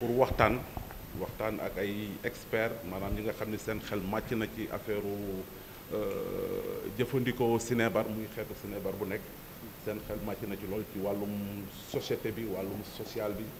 pour waxtaan waxtaan ak ay experts maanaam ñi nga xam ne seen xel màcc na ci affaire jëfandikoo sinébar muy xeetu sinébar bu nekk seen xel màcc na ci lool ci wàllum société bi wàllum social bi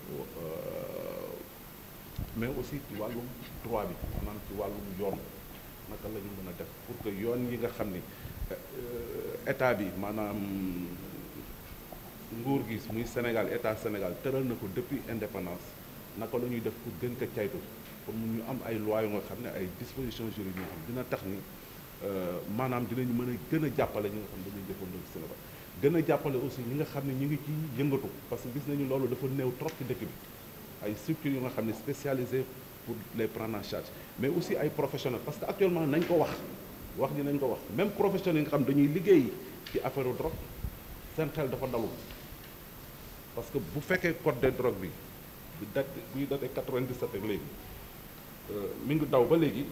mais aussi ci wàllum droit bi maanaam ci wàllum yoon naka la ñu mën a def pour que yoon yi nga xam ni état bi maanaam nguur gi muy Sénégal état Sénégal tëral na ko depuis indépendance naka la ñuy def pour gën ko caytu pour mu ñu am ay lois yu nga xam ne ay dispositions juridiques yoo xam dina tax ni maanaam dinañu mën a gën a jàppale ñi nga xam ne dañuy jëfandikoo Sénégal gën a jàppale aussi ñi nga xam ne ñu ngi ci yëngatu parce que gis nañu loolu dafa néew trop ci dëkk bi ay structures yu nga xam ne spécialisées pour les prendre en charge mais aussi ay professionnels parce que actuellement nañ ko wax wax ni nañ ko wax même professionnels yi nga xam dañuy liggéey ci affaire drogue seen xel dafa dalul parce que bu fekkee code de drogue bi bu dat buy daté 97 ak léegi mi ngi daw ba léegi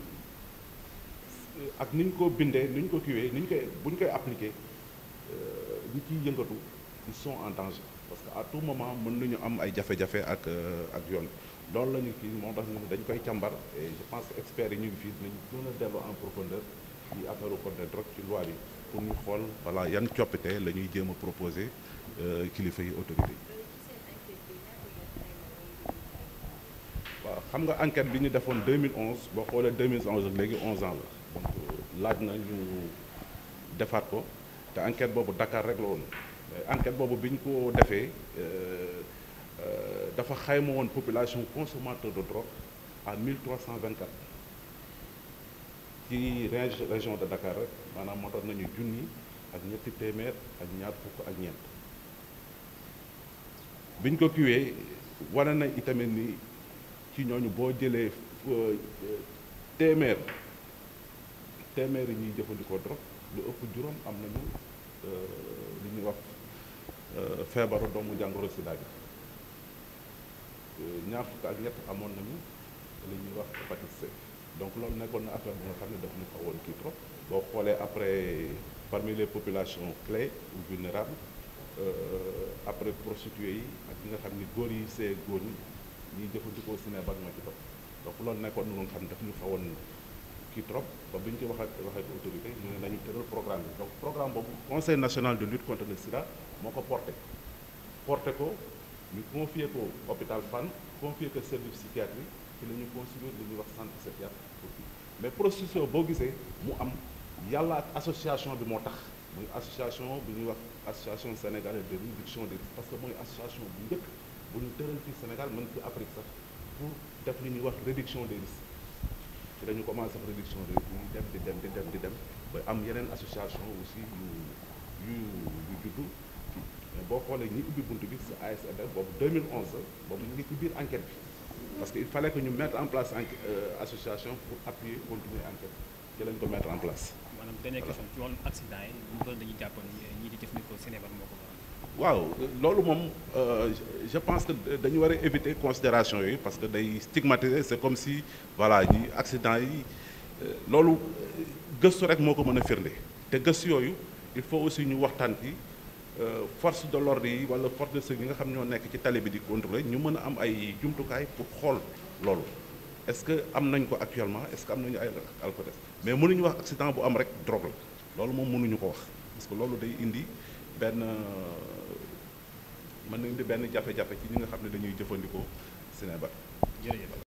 ak ni ñu ko bindee ni ñu ko kiwee ni ñu koy bu ñu koy appliqué ñi ciy yëngatu ils sont en danger parce que à tout moment mën nañu am ay jafe-jafe ak ak yoon loolu la ñu kii moo tax dañ koy càmbar et je pense que experts yi ñu ngi fii dinañ mën a dellu en profondeur ci affaire code de drogue ci loi bi pour ñu xool voilà yan coppite la ñuy jéem a proposé kilifa yi autorité yi waaw xam nga enquête bi ñu defoon 2011 boo xoolee 2011 ak léegi 11 ans la donc laaj na ñu defaat ko te enquête boobu Dakar rek la woon enquête boobu bi ñu ko defee dafa xayma woon population consommateur de drogue à 1324 ci région de Dakar rek maanaam moo tax nañu junni ak ñetti téeméer ak ñaar fukk ak ñeent bi ñu ko kiwee wane na itamit ni ci ñooñu boo jëlee téeméer téeméer yi ñuy jëfandikoo drogue lu ëpp juróom am nañu li ñuy wax feebaru doomu jàngoro sida bi ñaar fukk ak ñett amoon nañu li ñuy wax hépatite C donc loolu nekkoon na affaire bu nga xam ne daf ñu xawoon kii trop boo xoolee après parmi les populations clés ou vulnérables après prostituées yi ak ñi nga xam ni góor yi see góor ñi ñuy jëfandikoo sinébar moo ci topp donc loolu nekkoon na nga xam ne daf ñu xawoon kii trop ba bi ñu ci wax ak wax ak autorité ñu ne nañu tëral programme bi donc programme boobu conseil national de lutte contre le sida moo ko porté porté ko ñu confié ko hôpital Fann confié ko service psychiatrie ci la ñu construire li ñuy wax centre psychiatrique pour kii mais processus boo gisee mu am yàlla ak association bi moo tax muy association bi ñuy wax association sénégalaise de réduction des risques parce que mooy association bu njëkk bu ñu tëral fii Sénégal mën ci Afrique sax pour def li ñuy wax réduction des risques ci dañu commencé def réduction des risques ñu dem di dem di dem di dem ba am yeneen association aussi yu yu yu juddu mais boo xoolee ñi ubbi bunt bi si ASFR boobu 2011 boobu ñu ngi ci biir enquête bi parce que il fallait que ñu mettre en place association pour appuyer continuer enquête ci lañ ko mettre en place. maanaam dernière question ci wàllum accident yi ñu doon dañuy jàpp ni ñii di jëfandikoo Sénégal moo ko waral. waaw loolu moom je pense que dañu war a éviter considération yooyu parce que day stigmatiser c'est comme si voilà ñi accident yi loolu gëstu rek moo ko mën a firnde te gëstu yooyu il faut aussi ñu waxtaan ci force de l'ordre yi wala force de sécurité yi nga xam ñoo nekk ci tali bi di contrôler ñu mën a am ay jumtukaay pour xool loolu est-ce que am nañ ko actuellement est-ce que am nañu ay alcotest mais mënuñu wax accident bu am rek drogue la loolu moom mënuñu ko wax parce que loolu day indi benn mën na indi benn jafe-jafe ci ñi nga xam ne dañuy jëfandikoo Sénégal jërëjëf.